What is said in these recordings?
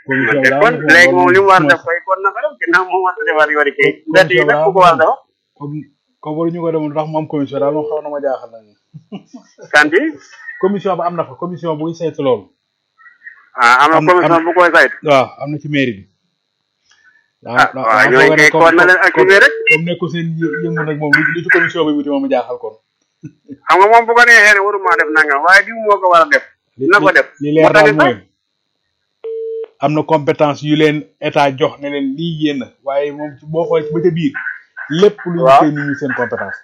commission bi daal kon léegi moom li mu war a def koy kon naka def ginnaaw moom war a defar yoori kay mbedd yi nag ku ko war a defar comme comme waruñu ko demoon ndax mu am commission daal moom xaw na ma jaaxal nag kanti commission ba am na fa commission buy saytu loolu ah am na Am- commission am- bu koy saytu waaw am na ci mairie bi ah waaw ñooñu kay kon na leen activé rek comme nekku seen yë- yëngu nag moom li ci commission bi wuti moom mu jaaxal kon xam nga moom bu ko neexee ne waruma def nangam waaye diw moo ko war a def li na ko def li moo leer tax daal it mooy am na compétence yu leen état jox ne leen lii yéen a waaye moom ci boo xoolee ci ba ca biir lépp lu Waaw. yittee nit ñi seen compétence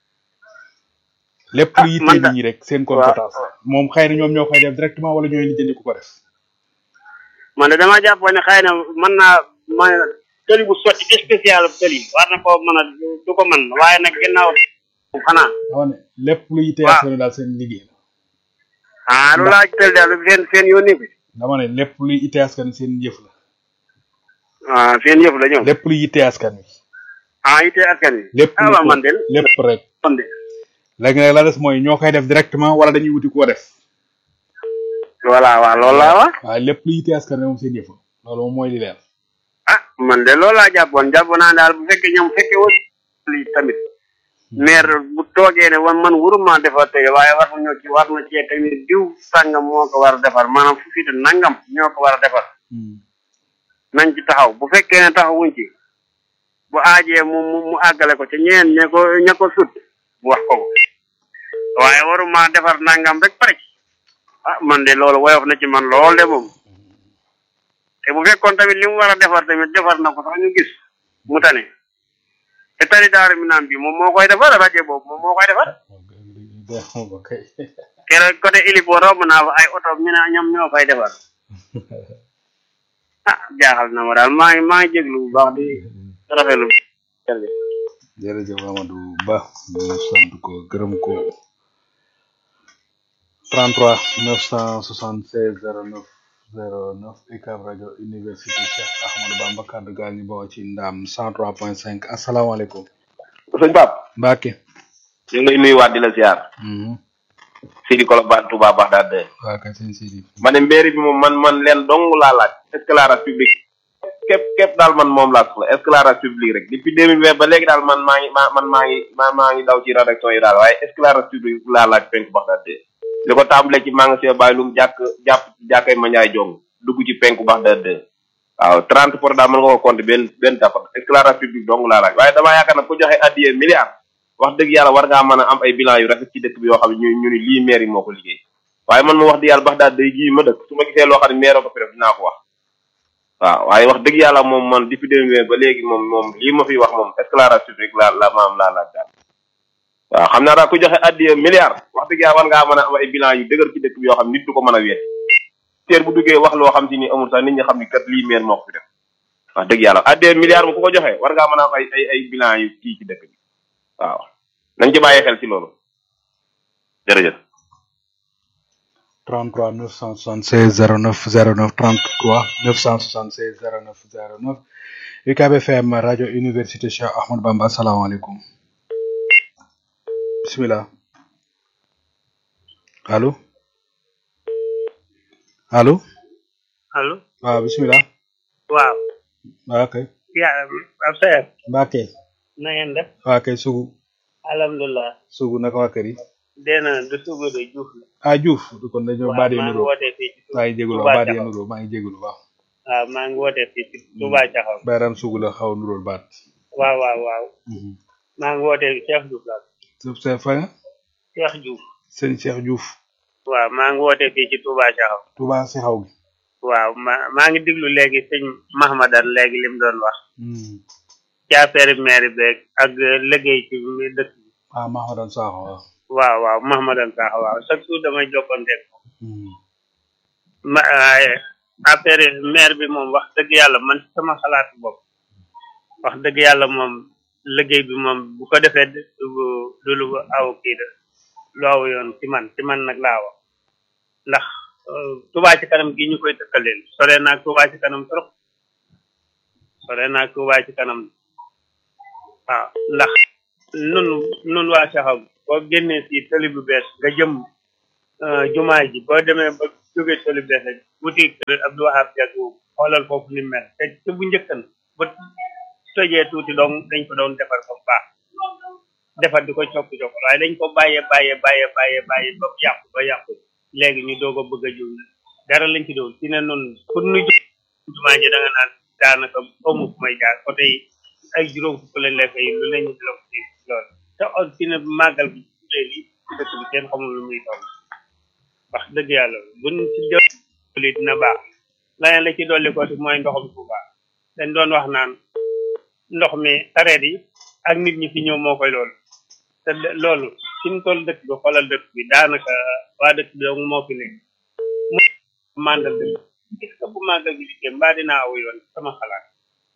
lépp Ah, lu yittee man da- nit ñi rek seen compétence moom xëy na ñoom ñoo koy def directement wala ñooy lijjanti ku ko def man de dama jàppoon ne xëy na mën naa man tëli bu sotti spécial tëli war na ko mën a du ko mën waaye nag ginnaaw xanaa dama ne lépp lu yittee Waaw. askan wi daal seen liggéey la ah lu laaj tëli daal seen seen yónni bi dama ne lépp luy yittee askan wi seen yëf la ah seen yëf la ñoom lépp luy yittee askan wi ah itee askan wi lépp ah lu waaw ko- man de lépp rek man de léegi nag la des mooy ñoo koy def directement wala dañuy wuti koo def voilà waaw loolu laa wax waaye lépp lu yittee askan wi moom seen yëf la loolu moom mooy li leer ah man de loolu laa jàppoon jàppoon naa daal bu fekkee ñoom fekkee woon lii tamit maire bu toogee ne wan man waruma defar tey waaye war na ñoo ci war na cee tamit diw sàngam moo ko war a defar maanaam fu fiite nangam ñoo ko war a defar Hmm. nañ ci taxaw bu fekkee ne taxawuñ ci bu aajee mu mu mu àggale ko ci ñeen ña ko ña ko sut bu wax ko ko waaye waruma defar nangam rek pare ci ah man de loolu woyof na ci man lool de moom te bu fekkoon tamit li mu war a defar tamit defar na ko sax ñu gis mu tane te tali daaru mi naan bi moom moo koy defar rajo boobu moom moo koy defar ok keroog côté Ilipo romb naa fa ay oto ñu ne ñoom ñoo koy defar ah jaaxal na ma daal maa ngi maa ngi jéglu bu baax di rafetlu jërëjëf jërëjëf Amadou Ba ñu sant ko gërëm ko 33 976 09 09 UCAB rajo université Cheikh Ahmadou Bamba kaddu gaal ñu bawoo ci ndam 103.5 asalaamaaleykum sëñ Pape Mbacke ñu ngi lay nuyuwaat di la ziar mhm Sidi Kolobane Touba Bagdad de waa kay sëñ Sidi ma ne mairie bi moom man man leen dong laa laaj éclairage public képp képp daal man moom laa soxla éclairage public rek depuis deux mille vingt ba léegi daal man maa ngi maa man maa ngi maa maa ngi daw ci rédaction yi daal waaye éclairage public laa laaj penku Bagdad de li ko tàmbalee ci magasin Baye Loum jàkk jàpp jàkkay ma Ndiaye jong dugg ci penku Bagdad de waaw trente pour daal mën nga ko compter benn benn dafa éclairage public dong laa laaj waaye damaa yaakaar nag ku joxe addiye milliard wax dëgg yàlla war ngaa mën a am ay bilan yu rafet ci dëkk bi yoo xam ne ñu ñu ni lii maire yi moo ko liggéey waaye man ma wax dëgg yàlla bax daal day ji ma dëkk su ma gisee loo xam ne maire ko fi def dinaa ko wax waaw waaye wax dëgg yàlla moom man depuis deux mille ba léegi moom moom lii ma fi wax moom éclairage public la la maam laa laaj daal waaw xam naa daal ku joxe addiye milliard wax dëgg yàlla war ngaa mën a am ay bilan yu dëgër ci dëkk bi yoo xam ne nit du ko mën a wéet teer bu duggee wax loo xam si ni amul sax nit ñi xam ni kat lii maire moo ko fi def wax dëgg yàlla addiye milliard mu ku ko joxe war ngaa mën a am ay ay ay bilan yu kii ci dëkk bi waaw nañ ci bàyyi xel ci loolu jërëjëf 33 976 09 09 33 976 09 09 UCAB FM rajo université Cheikh Ahmadou Bamba asalaamaaleykum bisimilah allo allo allo waaw bisimilah waaw waa kay yaa ab seer Mbacke na ngeen def waa kay sugu alhamdulilah sugu naka waa kër yi dena du sugu de juuf la ah Diouf kon dañoo waaw baat yi maa ngi nuroo wootee fii ci maa ngi jégalu Touba baat yi Caxaw nuroo maa ngi jégalu waaw waaw maa ngi wootee fii ci Touba Caxaw bayram sugu la xaw a nuróol baat waaw waaw waaw maa ngi wootee Cheikh Diouf la sëf sëf fa nga Cheikh Diouf sëñ Cheikh Diouf waaw maa ngi wootee fii ci Touba Caxaw Touba si xaw gi waaw ma maa ngi diglu léegi sëñ Mahmadan léegi lim doon wax Hmm. ci affaire maire beeg ak liggéey ci mi dëkk bi ah Mahamadan Sakho waaw waaw waaw Mahmadan sax waaw chaque jour damay jokkonteeg Hmm. ma waaye affaire maire bi moom wax dëgg yàlla man ci sama xalaatu bopp wax dëgg yàlla moom liggéey bi moom bu ko defee du du lu aw kii de lu aw yoon ci man ci man nag laa wax ndax euh, Touba ci kanam gi ñu koy tëkkaleel sore naag Touba ci kanam trop sore naag Touba ci kanam waaw ndax nun nun waa saxaw boo génnee si tëli bu bees nga jëm euh, jumaa ji boo demee ba jóge tëli bu bees rek wuti kër Abdou Wahab Diagne xoolal foofu ni mel te te bu njëkkan ba tojee tuuti doon dañ ko doon defar ba mu baax defar di ko coppi coppi waaye dañ ko bàyyee bàyyee bàyyee bàyyee bàyyee ba yàqu ba yàqu léegi ñu doog a bëgg a jóg dara lañ ci doon ci ne noonu pour nu jóg jumaa ji da nga naan daanaka amu fu may jaar oto yi ay juróom fukk lañ lay fay lu lañu bloc ci loolu te on ci ne màggal bi léegi ci dëkk bi kenn xamul lu muy toll wax dëgg yàlla buñ ci jëli dina baax leneen la ci dolli ko ci mooy ndoxum Tuuba dañ doon wax naan ndox mi sareet yi ak nit ñi fi ñëw moo koy loolu te loolu fi mu toll dëkk bi xoolal dëkk bi daanaka waa dëkk bi dong moo fi nekk mu mandal dëkk est-ce que bu màggal gi dikkee mbaa dinaa aw yoon sama xalaat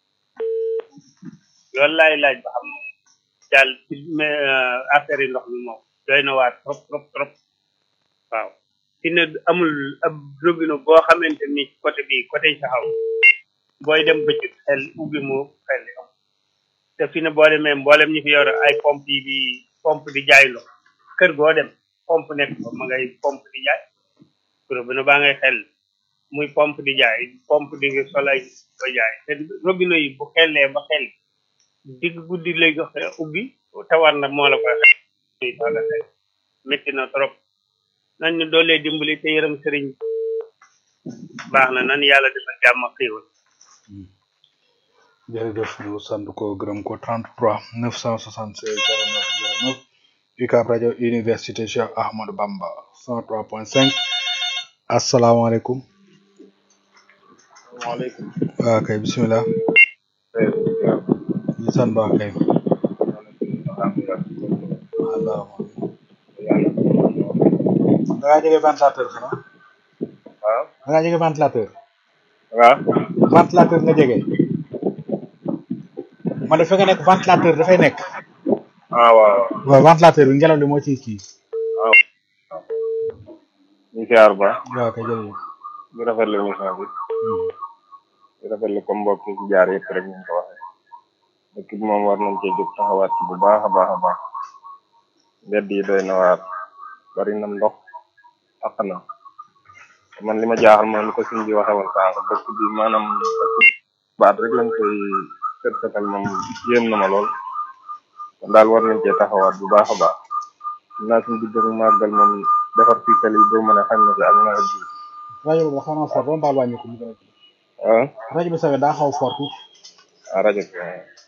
loolu laay laaj ba xam daal ci affaire yi ndox mi moom doy na waar trop trop trop waaw fi ne amul ab robinet boo xamante ni côté bi côté saxaw booy dem bëccëg xel ubbi mu xel am te fi ne boo demee mboolem ñi fi yor ay pompe yi di pompe di jaay ndox kër goo dem pompe nekk fa ma ngay pompe di jaay robinet baa ngay xel muy pompe di jaay pompe di solay ba jaay te robinet yi bu xellee ba xel digg guddi lay jox ubbi te war na moo la koy xel tala xel métti na trop nan ñu doolee dimbali te yërëm sëriñ baax na nan yàlla defal jàmm ak xéewal jërëjëf ñu sant ko gërëm ko 33 976 09 09 UCAB rajo université Cheikh Ahmadou Bamba 103.5 asalaamaaleykum waaleykum waa kay bisimilah ñu sant baax kay allah da ngaa jege ventilateur xanaa waaw da ngaa jege ventilateur waaw ventilateur nga jege man de fi nga nekk ventilateur dafay nekk ah waaw waaw ventilateur bi ngelaw li moo ciy kii waaw ñu siyaar ba waaw kay jërëjëf di rafetlu émission bi di rafetlu comme mbokk yi ci jaar yëpp rek ñu ko waxee dëkk bi moom war nañ cee jóg taxawaat ci bu baax a baax a baax mbedd yi doy na waar bari na ndox ak na man li ma jaaxal moom li ko suñ bi waxee woon sànq dëkk bi maanaam baat rek lañ koy set setal moom yéem na ma lool kon daal war nañ cee taxawaat bu baax a baax naa suñ digg ak màggal moom defar fii tali doo mën a xañ na si ak nawet bi rajo bi xaw naa fort ba mbaal wàññi ko mu gën a kii ah rajo bi sawe daa xaw fort tuuti ah rajo bi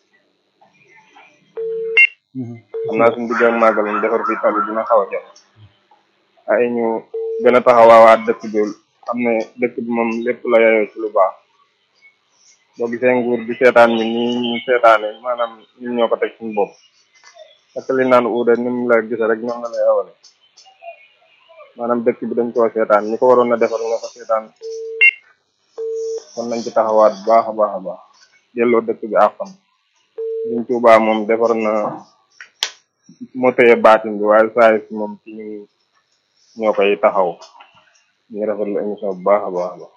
xam naa suñ digg ak màggal moom defar fii tali dina xaw a jot ay ñu gën a taxawaawaat dëkk bi xam ne dëkk bi moom lépp la yayoo ci lu baax boo gisee nguur di seetaan ñi nii ñu seetaane maanaam ñun ñoo ko teg suñu bopp parce que li naan uude ni mu la gise rek ñoom la lay awale maanaam dëkk bi dañ koo seetaan ñi ko waroon a defar ñoo ko seetaan kon nañ ci taxawaat bu baax a baax a baax delloo dëkk bi àqam liñ tuubaa moom defar na moo tëye baatin bi waaye saa si moom ci ñu ñoo koy taxaw ñu rafetlu émission bu baax a baax a baax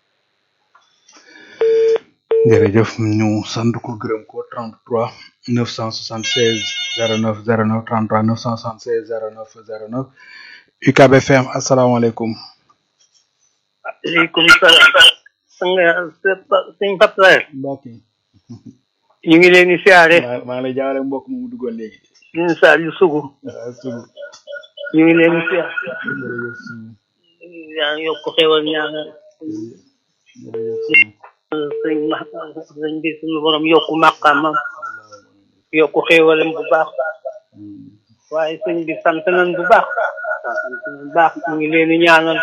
jërëjëf ñu sant ko gërëm ko 33 976 09 09 33 976 09 09 UCAB FM asalaamaaleykum aleykum salaam sëñ Pape mbokk yi ñu ngi leen di siyaare maa maa ngi lay jaawale mbokk moomu duggoon léegi ñun saa yu sugu waaw sugu ñu ngi leen di siyaare jërëjëf sugu yaa ngi yokk xewal ñaanal jërëjëf sugu sëñ ma sëñ bi suñu borom yokku màqaamam yokku xewalam bu baax waaye sëñ bi sant nañ bu baax sant nañ bu baax ñu ngi leen di ñaanal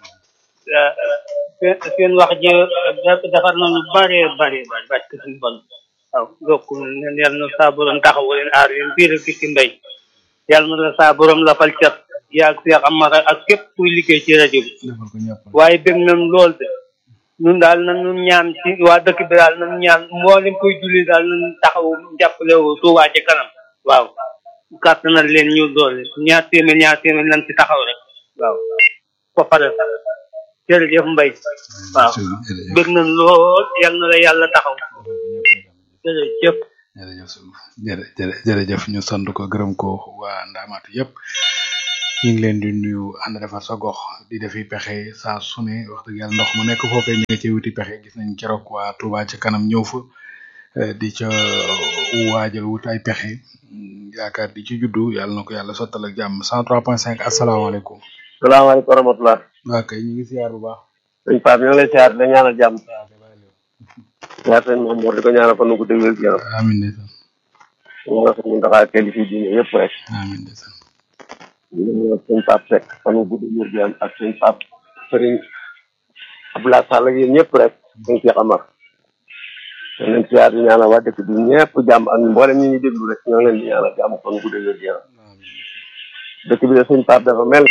seen seen wax ji defar nañu bare bare bare parce que suñu bon waaw yokku leen yal na saa borom taxawu leen aar leen biir ak ci mbay yal na la saa borom la fal cat yaag Seex Amara ak képp kuy liggéey ci rajo bi defal ko ñëpp waaye bëgg nañ lool de ñun daal nañu ñaan ci waa dëkk bi daal nañu ñaan mboolem koy julli daal nañu taxaw jàppale wu Tuubaa ci kanam waaw kàttanal leen ñu doole ñaar téeméer ñaar téeméer nañ ci taxaw rek waaw ko pare jërëjëf Mbay waaw jërëjëf bëgg nañ lool yal na la yàlla taxaw jërëjëf jërëjëf sugu jërë jërë jërëjëf ñu sant ko gërëm ko waa ndaamaatu yëpp ñu ngi leen di nuyu ànd defar sa gox di defi pexe saa su ne wax dëgg yàlla ndox mu nekk foofee ñu ngi ci wuti pexe gis nañ keroog waa Touba ca kanam ñëw fa eh, di ca waajal wut ay pexe mm, yaakaar di ci juddu yàlla na ko yàlla sottal ak jàmm 103.5 asalaamaaleykum. salaamaaleykum wa rahmatulah. waa kay ñu ngi siyaar bu baax. sëñ Pape ñoo ngi lay siyaar di la ñaanal jàmm. waaw kay bàyyi leen. siyaar sëñ Mamour di ko ñaanal fan ko déglu yaram. amiin ndeysaan ñu nga sëñ Mountakha kenn fii diine yëpp rek. amiin ndeysaan. ñu nga sëñ Pape Seck fan gu déglu yaram ak sëñ Pape Serigne Abdoulaye Sall ak yéen ñëpp rek. sëñ Cheikh Amar. ñoo leen siyaar di ñaanal waa dëkk bi ñëpp jàmm ak mboolem ñi ñuy déglu rek ñoo leen di ñaanal jàmm fan gu déglu yaram. amiin. dëkk bi de sëñ Pape dafa mel.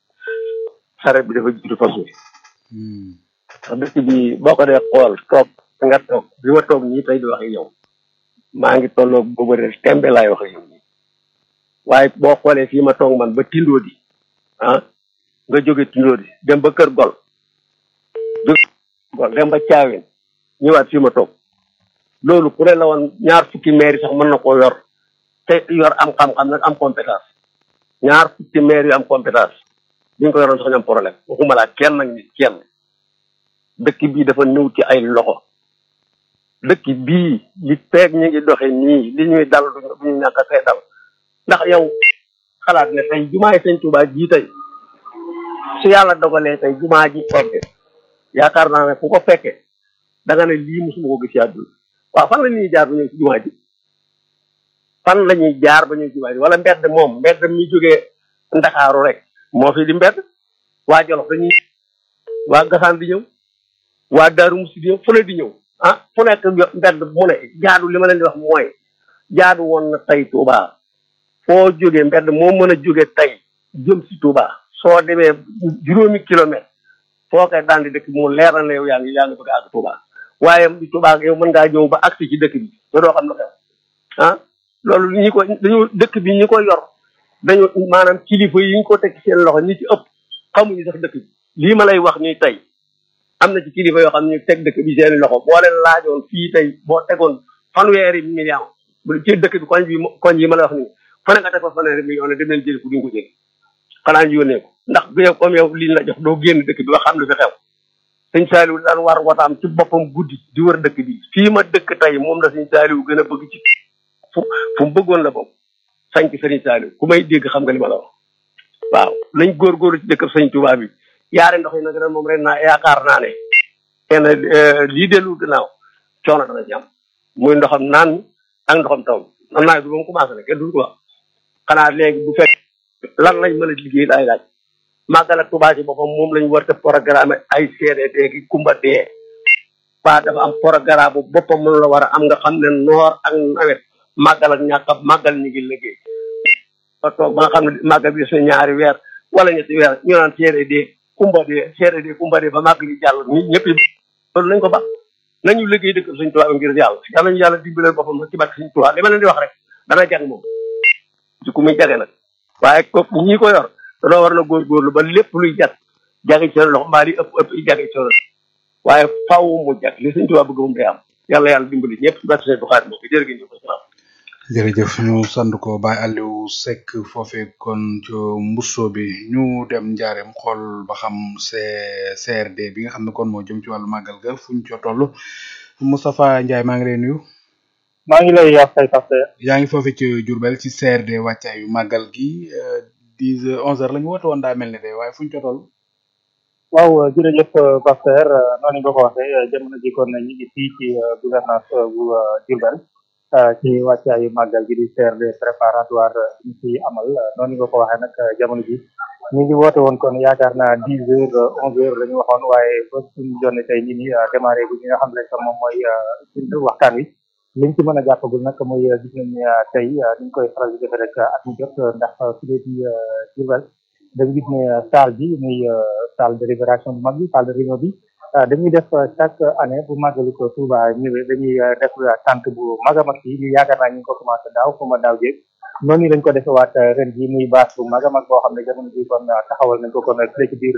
xaret bi dafa jiitu fas wi. Hmm. ndax dëkk bi boo ko dee xool toog fi nga toog bi ma toog nii tey di wax ak yow maa ngi tolloog boobu rek tembe laay wax ak yow nii waaye boo xoolee fii ma toog man ba tindoo di ah nga jóge tindoo di dem ba kër gol jóge gol dem ba caaween ñëwaat fii ma toog loolu ku ne la woon ñaar fukki maire yi sax mën na koo yor te yor am xam-xam nag am compétence ñaar fukki maire yu am compétence bi ñu ko yoroon sax ñu am problème waxuma laa kenn nag nit kenn dëkk bii dafa ñëw ci ay loxo dëkk bii li feeg ñu ngi doxe nii li ñuy dal duñu bu ñu ñàkk a see dal ndax yow xalaat ne tey jumaay sëñ Tuubaa jii tey su yàlla dogalee tey jumaa ji orte yaakaar naa ne ku ko fekkee da nga ne lii musuma ko gis ci àdduna waaw fan la ñuy jaar ba ñëw ci jumaa ji fan la ñuy jaar ba ñëw ci jumaa ji wala mbedd moom mbedd mi jógee ndakaaru rek moo fi di mbedd waa Jolof dañuy waa Gasaan di ñëw waa Daaru Musi di ñëw fu ne di ñëw ah fu nekk yo- mbedd mu ne jaadu li ma leen di wax mooy jaadu woon na tey Touba foo jógee mbedd moo mën a jóge tey jëm si Touba soo demee juróomi kilomètre foo koy daan di dëkk bi mu leer na la yow yaa ngi yaa ngi bëgg a àgg Touba waaye di Touba yow mën ngaa ñëw ba agsi ci dëkk bi te doo xam lu xew ah loolu ñi ko dañu dëkk bi ñi ko yor dañu maanaam kilifa yi ñu ko teg ci seen loxo ñi ci ëpp xamuñu sax dëkk bi lii ma lay wax nii tey am na ci kilifa yoo xam ne ñu teg dëkk bi seen loxo boo leen laajoon fii tey boo tegoon fanweeri million bu ci dëkk bi koñ bi koñ yi ma la wax nii fa ne nga teg fa fanweeri million ne dem leen jëli ko duñ ko jëli xanaa ñu yónnee ko ndax bu yow comme yow liñ la jox doo génn dëkk bi ba xam lu fi xew sëñ Saaliw daan war wataam ci boppam guddi di wër dëkk bi fii ma dëkk tey moom la sëñ Saaliw gën a bëgg ci fu fu mu bëggoon la boobu sañ ci sëriñ Saaliw ku may dégg xam nga li ma la wax waaw nañ góorgóorlu ci dëkk sëñ Tuubaa bi yaare ndox yi nag ren moom ren naa yaakaar naa ne kenn lii dellu gannaaw coono dana ci am muy ndoxam naan mi ak ndoxam taw mi man naa bi moom commencé na kenn du ko wax xanaa léegi bu fekk lan lañ mën a liggéey laay laaj màggal ak Tuubaa ci boppam moom lañ war a programme ay CDD ki kumba dee ba dafa am programme bu boppam moom la war a am nga xam ne noor ak nawet màggal ak ñàkk a màggal ñu ngi liggéey ba toog ba nga xam ne màggal bi des na ñaari weer wala ñetti weer ñu naan CDD kumba dee CDD kumba dee ba màgg li jàll ñi ñëpp loolu nañ ko ba nañu liggéey dëkk suñ tubaab ngir yàlla yàlla ñu yàlla dimbaleel boppam ci barke suñ tubaab li ma leen di wax rek dana jag moom ci ku muy jage nag waaye ko ñi ko yor danoo war na góorgóorlu ba lépp luy jag jage ci seen loxo mbaa li ëpp ëpp i jage ci seen waaye faaw mu jag li suñ tubaab bëgg moom day am yàlla yàlla dimbali ñëpp ci barke suñ tubaab moom jërë ngeen jëf jërëjëf ñu sant ko Baye Aliou Seck foofee kon ci mbusso bi ñu dem njaareem xool ba xam C CRD bi nga xam ne kon moo jëm ci wàllu màggal ga fu ñu ca toll Moustapha Ndiaye maa ngi lay nuyu maa ngi lay wax tey parce que yaa ngi foofee ci Diourbel ci CRD wàccaayu màggal gi dix heures onze heures la ñu woote woon daa mel ni de waaye fu ñu ca toll waaw jërëjëf Pasteur noonu nga ko waxee jamono ji kon ñu ngi fii ci gouvernance bu Diourbel ci wàccaayu màggal gi di CRD préparatoire ñu fi amal noonu nga ko waxee nag jamono ji ñu ngi woote woon kon yaakaar naa dix heures onze heures la ñu waxoon waaye ba suñu jonne tey nii nii démarré bu ñi nga xam ne que moom mooy suñu waxtaan wi liñ ci mën a jàppagul nag mooy gis nañ ne tey ni ñu koy faral di defee rek at mu jot ndax su dee ci Diourbel dañu gis ne salle bi muy salle de libération bu mag bi salle de réunion bi dañuy def chaque année bu màggalu ko Touba ñëwee dañuy def tànk bu mag a mag yi ñu yaakaar naa ñu ngi ko commencé daaw comme daaw jéeg noonu lañ ko defewaat ren ji muy baas bu mag a mag boo xam ne jamono ji kon taxawal nañ ko kon fële ci biir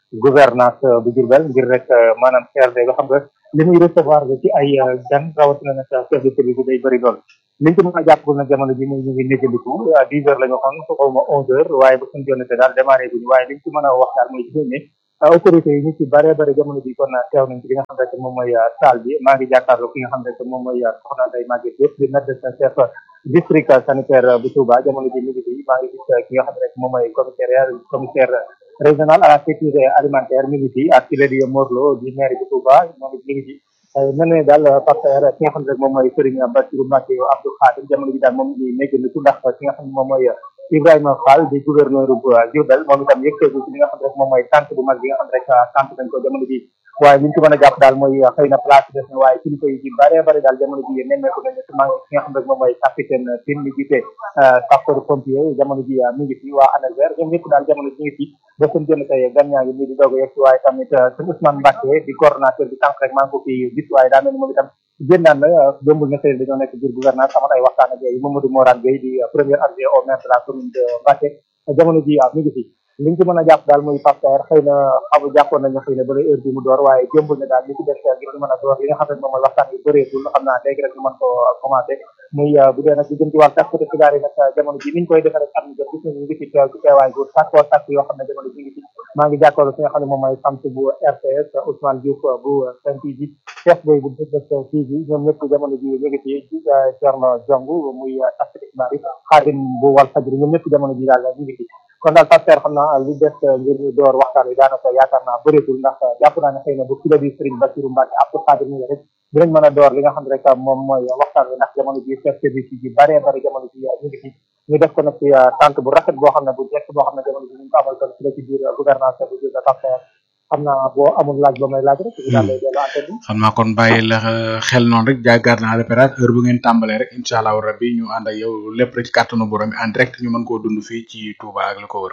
gouvernance bu Diourbel ngir rek maanaam CRD nga xam nga li muy recevoir ci ay gan rawatina nag chef de service day bëri lool liñ ci mën a jàpp nag jamono ji muy ñu ngi négandiku dix heures la ñu waxoon su xaw ma onze heures waaye ba suñ jonnate daal démarré bi ñu waaye liñ ci mën a wax daal mooy gis ne autorités yi ñu ci bare bare jamono ji kon teew nañ ci li nga xam rek moom mooy salle bi maa ngi jàkkaarloo ki nga xam rek moom mooy soxna Ndeye Maguette Diop di médecin chef district sanitaire bu Touba jamono ji mi ngi fi maa ngi gis ki nga xam rek moom mooy commissaire commissaire régional à la sécurité alimentaire mi ngi fi ak ki la di Morlo di maire bu Touba moom it mi ngi fi mel ne daal partenaire ki nga xam ne rek moom mooy Serigne Bassirou Mbacké Abdou Khadim jamono ji daal moom ngi néggandiku ndax ki nga xam ne moom mooy Ibrahima Fall di gouverneur bu Diourbel moom itam yëgteegu ci li nga xam ne rek moom mooy tànk bu mag bi nga xam ne rek tànk nañ ko jamono ji waaye liñ ci mën a jàpp daal mooy xëy na place des na waaye kilifa yi ci bare bare daal jamono ji nemmeeku nañu ci maa ki nga xam ne rek moom mooy capitaine Tine mi jiite sapeur pompier jamono ji mi ngi fi waa ANASER ñoom ñëpp daal jamono ji ngi fi ba seen jënd tey gan ñaa ngi nii di doog a yegg si waaye tamit sëñ Ousmane Mbacké di coordonnateur bi tànk rek maa ngi ko fi gis waaye daa mel ni moom itam génnaan na démbul na xëy dañoo nekk biir gouvernance amoon ay waxtaan ak yooyu Mamadou Morane Gueye di premier adjoint au maire de la commune de Mbacké jamono ji mi ngi fi liñ ci mën a jàpp daal muy pasteur xëy na xamu jàppoon nañu xëy na ba heure bi mu door waaye jëmbul ne daal li ci des ngir ñu mën a door li nga xam ne moom mooy waxtaan bi bëreetul xam naa léegi rek ñu mën ko commencé muy bu dee nag di jëm ci wàllu taskati xibaar yi nag jamono ji niñ koy defee rek am na jot gis nañu ngi ci teew ci teewaay bu sàkkoo sàkk yoo xam ne jamono ji ngi ci maa ngi jàkkaarloo fi nga xam ne moom mooy sant bu RTS Ousmane Diouf bu Sen TV chef boy bu Dëgg TV ñoom ñëpp jamono ji ñu ngi ci Thierno Diong muy taskati xibaar yi Xaadim bu Walfadjri ñoom ñëpp jamono ji daal ñu ngi ci kon daal pasteur xam naa li des ngir ñu door waxtaan wi daanaka yaakaar naa bëreetul ndax jàpp naa ne xëy na bu kilo bi Serigne Bassirou Mbacké Abdou Khadir mi rek dinañ mën a door li nga xam ne rek moom mooy waxtaan wi ndax jamono ji chef service yi bare bare jamono ji ñu ngi fi ñu def ko nag ci tànk bu rafet boo xam ne bu jekk boo xam ne jamono ji ñu ngi ko amal kon ci la ci biir gouvernance bu jël pasteur xam naa boo amul laaj ba may laaj rek ñu daal lay dellu antenne bi xam naa kon bàyyi la xel noonu rek jaagaar naa repérage heure bu ngeen tàmbalee rek incha allahu rabbi ñu ànd ak yow lépp rek ci kàttanu borom bi en direct ñu mën koo dund fii ci Touba ak li ko wër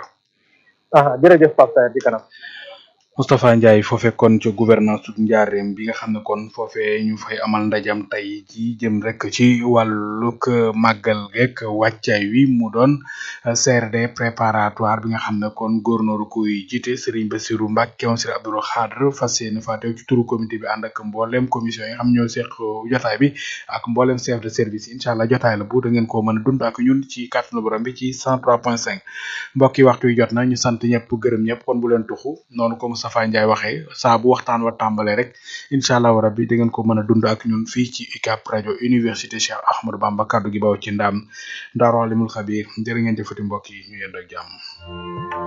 ah jërëjëf Pape di kanam Moustapha Ndiaye foofee kon ci gouvernance su Njaareem bi nga xam ne kon foofee ñu fay amal ndajam tey ji jëm rek ci wàllug màggal geek wàccaay wi mu doon CRD préparatoire bi nga xam ne kon góornóoru kuy jiite Serigne Bassirou Mbacké moom Serigne Abdou Khadre fas yéene fa teew ci turu comité bi ànd ak mboolem commission yi nga xam ñoo seq jotaay bi ak mboolem chef de service incha allah jotaay la bu da ngeen koo mën a dund ak ñun ci kàttanu borom bi ci 103.5 mbokk yi waxtu yi jot na ñu sant ñëpp gërëm ñëpp kon bu leen tuxu noonu ko Moustapha Ndiaye waxee saa bu waxtaan wa tàmbalee rek incha allahu rabbi da ngeen ko mën a dund ak ñun fii ci UCAB rajo université Cheikh Ahmadou Bamba kaddu gi baw ci ndaam Daaru Alimul Xabiir jërë ngeen jëfati mbokk yi ñu yendoo ak jàmm